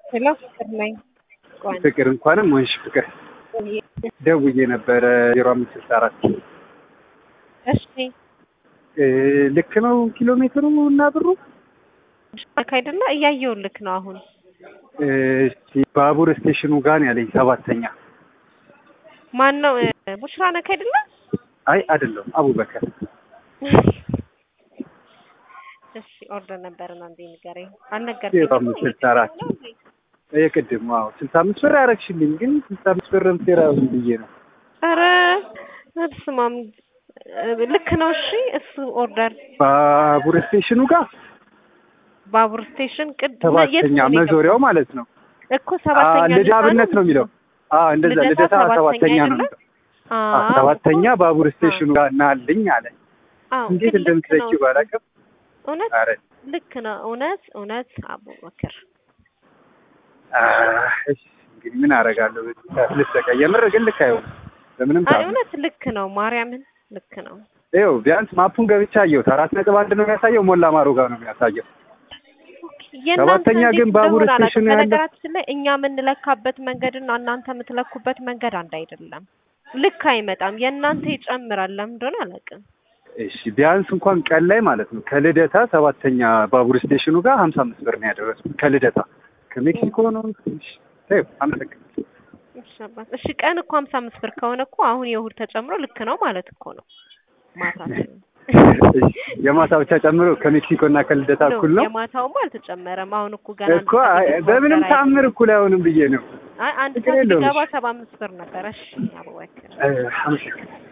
ሄሎ ፍቅር ነኝ። ቆይ ፍቅር እንኳንም ወንሽ ፍቅር ደውዬ ነበረ ዜሮ አምስት ስልሳ አራት እሺ ልክ ነው ኪሎ ሜትሩ እና ብሩ ልክ አይደለ? እያየሁልክ ነው አሁን። እስቲ ባቡር ስቴሽኑ ጋር ነው ያለኝ ሰባተኛ ማን ነው? ቡሽራ ነክ አይደለ? አይ አይደለም አቡበከር እሺ ኦርደር ነበርና እንዴ ንገረኝ። ዜሮ አልነገርከኝም? አምስት ስልሳ አራት የቅድም ዋው ስልሳ አምስት ብር ያረግሽልኝ ግን ስልሳ አምስት ብርም ሴራ ብዬ ነው ኧረ ስማም ልክ ነው። እሺ እሱ ኦርደር ባቡር ስቴሽኑ ጋር ባቡር ስቴሽን ቅድ ሰባተኛ መዞሪያው ማለት ነው እኮ ሰባተኛ ልዳ አብነት ነው የሚለው አዎ እንደዛ ልደታ ሰባተኛ ነው የሚለው አዎ፣ ሰባተኛ ባቡር ስቴሽኑ ጋር ናልኝ አለ እንዴት እንደምትለኪው ባላውቅም እውነት ኧረ ልክ ነው። እውነት እውነት አቡበክር አህ፣ እሺ እንግዲህ ምን አደርጋለሁ ልሰቀ የምር ግን ልክ አይሆንም በምንም አይ ታምር እውነት ልክ ነው። ማርያምን ልክ ነው። ይኸው ቢያንስ ማፑን ገብቻ አየሁት አራት ነጥብ አንድ ነው የሚያሳየው ሞላ ማሮ ጋር ነው የሚያሳየው የእናንተ ሰባተኛ እንዴት ግን ባቡር እንደሆነ አላውቅም። ስቴሽኑ ያለ- በነገራችን ላይ እኛ የምንለካበት መንገድና እናንተ የምትለኩበት መንገድ አንድ አይደለም። ልክ አይመጣም። የእናንተ ይጨምራል። ለምን እንደሆነ አላውቅም። እሺ ቢያንስ እንኳን ቀን ላይ ማለት ነው ከልደታ ሰባተኛ ባቡር ስቴሽኑ ጋር ሀምሳ አምስት ብር ነው ያደረሱት ከልደታ ከሜክሲኮ ነው እሺ ተይው አመሰግናለሁ እሺ አባት፣ እሺ ቀን እኮ ሀምሳ አምስት ብር ከሆነ እኮ አሁን የእሑድ ተጨምሮ ልክ ነው ማለት እኮ ነው። ማታ እሺ የማታ ብቻ ጨምሮ ከሜክሲኮ እና ከልደታ ነው፣ እኩል ነው የማታውማ አልተጨመረም። አሁን እኮ ገና እኮ አይ፣ በምንም ተአምር እኩል አይሆንም ብዬ ነው አይ አንድ ችግር ሰዓት የለውም። ሲገባ ሰባ አምስት ብር ነበረ። እሺ አቡበክር እ፣ አመሰግናለሁ